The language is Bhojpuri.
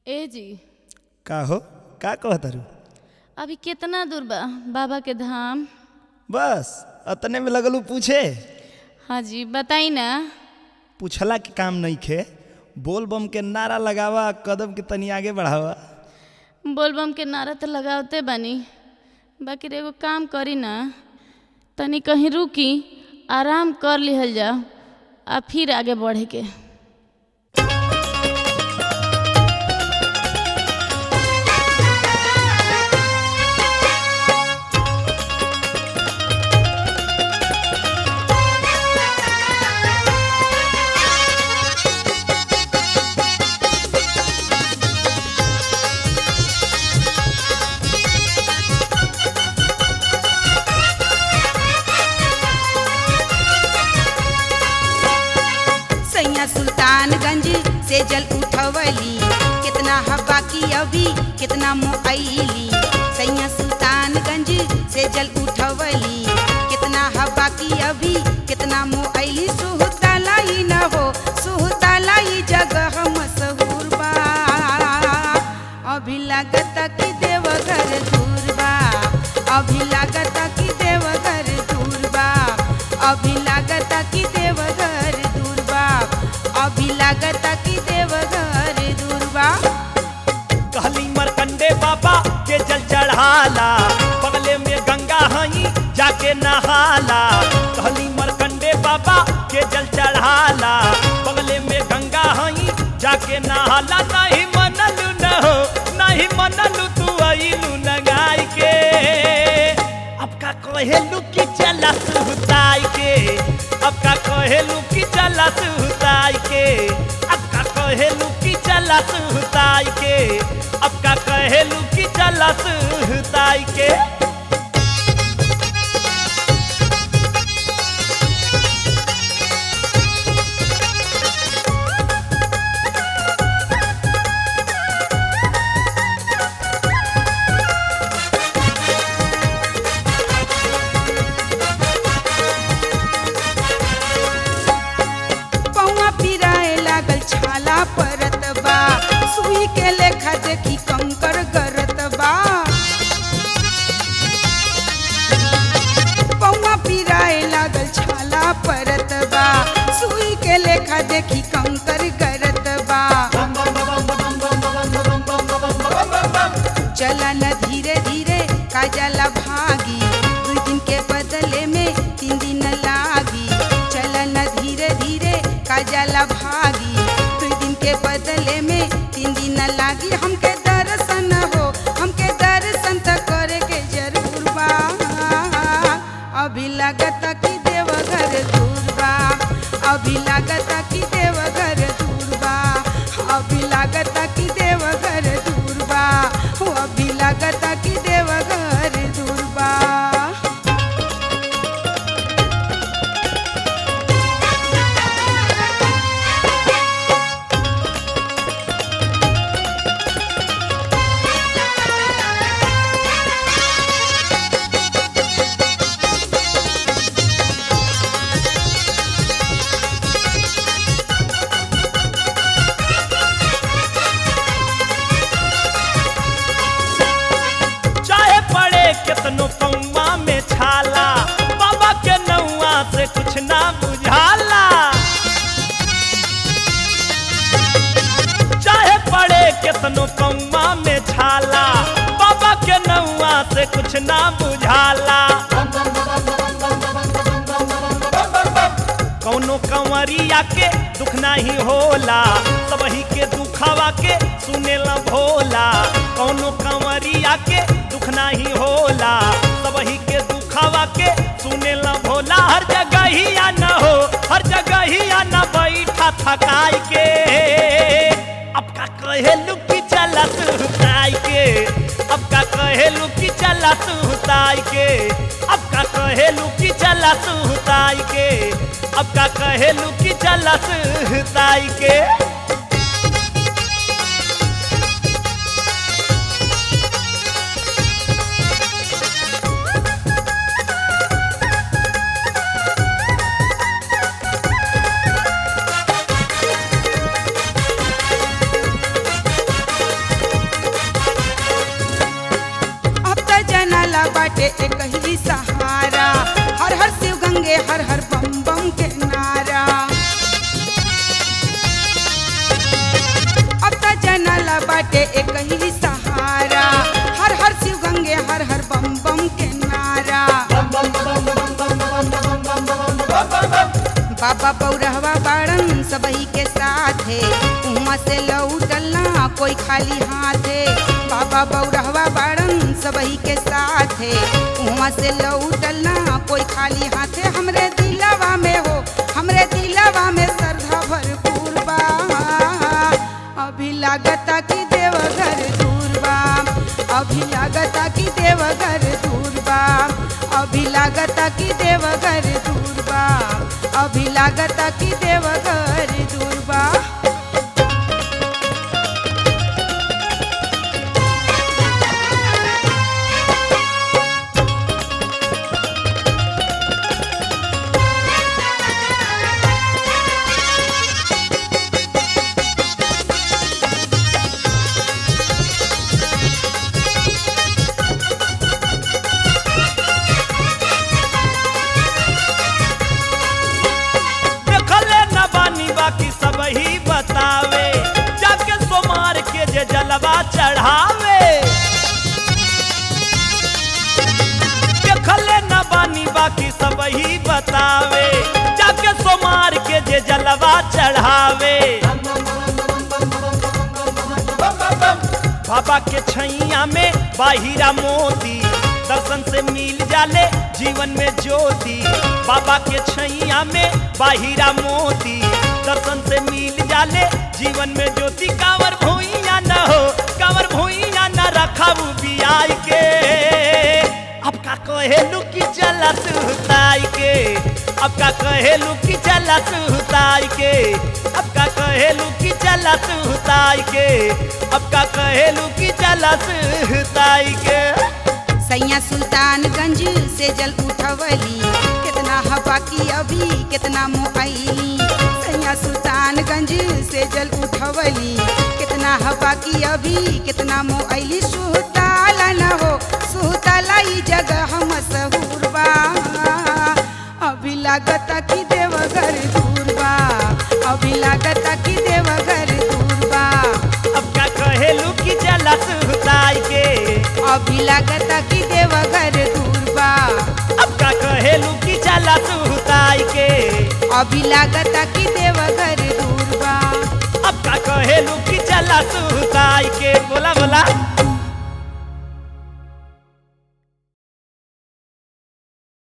ए जी का हो का कहतारू अभी कितना दूर बा बाबा के धाम बस अतने में लगलू पूछे हाँ जी बताई ना पूछला के काम नहीं खे बोल बम के नारा लगावा कदम के तनी आगे बढ़ावा बोलबम के नारा तो लगावते बानी बाकी रे एगो काम करी ना तनी कहीं रुकी आराम कर लिहल जाओ आ फिर आगे बढ़े के सैया सुल्तानगंज से जल उठवली कितना हवा की अभी कितना मोअली सैया सुल्तानगंज से जल उठवली कितना हवा की अभी कितना मोअली सुहतालाई न हो सुहतालाई जगह मशहूर बा अभी लागत कि देवघर दूर बा अभी लागत कि देवघर दूर बा अभी लागत कि देवघर दूर बा अभी लागत कि देवघर दूर बा कहली मरकंडे बाबा के जल चढ़ाला बगले में गंगा हई जाके नहाला कहली मरकंडे बाबा के जल चढ़ाला बगले में गंगा हई जाके नहाला नहीं मनलू न हो नहीं मनलू तू अइलू नगाई के अब का कहेलू कि चला सुताई के अब का कहेलू कि चला सुताई के अब का कहेलू कि चला सुताई के अब का कहेलू कि चला सुताई के पौवा पिराए लागल छाला परत बा सुई के लेखा देखी कंकर गरत बा पौवा पिराए लागल छाला परत बा सुई के लेखा देखी कंकर गरत बा चला न धीरे धीरे काजला भागी दू दिन के बदले में तीन दिन लागी चला न धीरे धीरे काजला भागी दू दिन के बदले में तीन दिन लागी हमके दर्शन हो हमके दर्शन त करे के जरूर बा अभी लागत कि देवघर दूर बा अभी लागत कि देवघर दूर बा अभी लागत कि देवघर दूर बा हो अभी लागत कि देवघर दूर बा चाहे पड़े कितनो कौवा में छाला बाबा के नौआ से कुछ ना बुझाला चाहे पड़े कितनो कौवा में छाला बाबा के नौआ से कुछ ना बुझाला कौनो कंवरिया के दुख नहीं होला सबही के दुखावा के सुनेला भोला कौनो कंवरिया के दुख नहीं होला सबही के दुखावा के सुनेला भोला हर जगह ही या न हो हर जगह ही या न बैठा थकाई के अब का कहेलू कि चला सुताई के अब का कहेलू कि चला सुताई के अब का कहेलू कि चला सुताई के अब का कहेलू कि चला सुताई के बाटे एक ही सहारा हर हर शिव गंगे हर हर बम बम के नारा अब त जनला बाटे एक ही सहारा हर हर शिव गंगे हर हर बम बम के नारा बाबा पौरहवा बाड़न सबही के साथ है उहाँ से लौटल ना कोई खाली हाथ है बाबा पौरहवा बाड़न सबही के साथ है उहाँ से लौटल ना कोई खाली हाथ है हमरे दिलवा में हो हमरे दिलवा में श्रद्धा भरपूर बा अभी लागता कि देवघर दूर बा अभी लागता कि देवघर दूर बा अभी लागता कि देवघर दूर बा अभी लागता कि देवघर दूर बा देखले न बानी बाकी सब ही बतावे जाके सोमार के जे जलवा चढ़ावे देखले न बानी बाकी सब ही बतावे जाके सोमार के जे जलवा चढ़ावे बाबा के छैया में बाहिरा मोती दर्शन से मिल जाले जीवन में ज्योति बाबा के छैया में बाहिरा मोती दर्शन से मिल जाले जीवन में ज्योति कांवर भूइया न हो कांवर भूइया न रखाऊ बियाई के अब का कहेलू कि चला सुताई के अब का कहेलू कि चला सुताई के अब का कहेलू कि चला सुताई के अब का कहेलू कि चला सुताई के सैया सुल्तानगंज से जल उठवली कितना हवा की अभी कितना मोहली सैया सुल्तानगंज से जल उठवली कितना हवा की अभी कितना मोहली सुताला न हो सुताला ई जगह मशहूर बा अभी लागता कि देवघर दूर बा अभी लागता कि देवघर दूर बा अब का कहेलू कि चला सुताई के अभी लागता कि देवघर दूर बा अब का कहेलू कि चला सुताई के अभी लागता कि देवघर दूर बा अब का कहेलू कि चला सुताई